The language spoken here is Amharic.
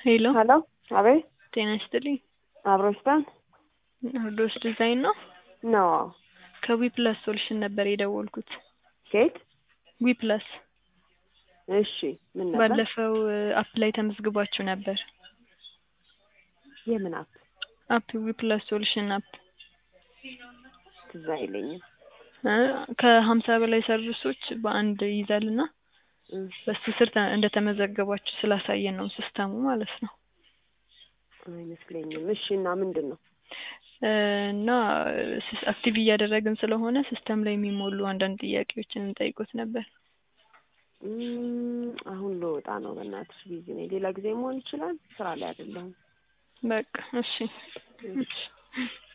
ሄሎ ሄሎ አቤት ጤና ይስጥልኝ። አብሮ ይስጣን ናርዶስ ዲዛይን ነው። ነው ከዊ ፕላስ ሶሉሽን ነበር የደወልኩት። ኬት ዊ ፕላስ እሺ ምን ነበር ባለፈው አፕ ላይ ተመዝግባችሁ ነበር። የምን አፕ አፕ ዊ ፕላስ ሶሉሽን አፕ ትዝ አይለኝም እ ከሀምሳ በላይ ሰርቪሶች በአንድ ይይዛል እና እ በሱ ስር ተ- እንደተመዘገባችሁ ስላሳየን ነው ሲስተሙ ማለት ነው። አይመስለኝም እሺ እና ምንድን ነው እ እና ሲስ- አክቲቭ እያደረግን ስለሆነ ሲስተም ላይ የሚሞሉ አንዳንድ ጥያቄዎችን እንጠይቆት ነበር። እም፣ አሁን ልወጣ ነው በእናትሽ ቢዚ ነኝ ሌላ ጊዜ መሆን ይችላል ስራ ላይ አይደለሁም በቃ እሺ እሺ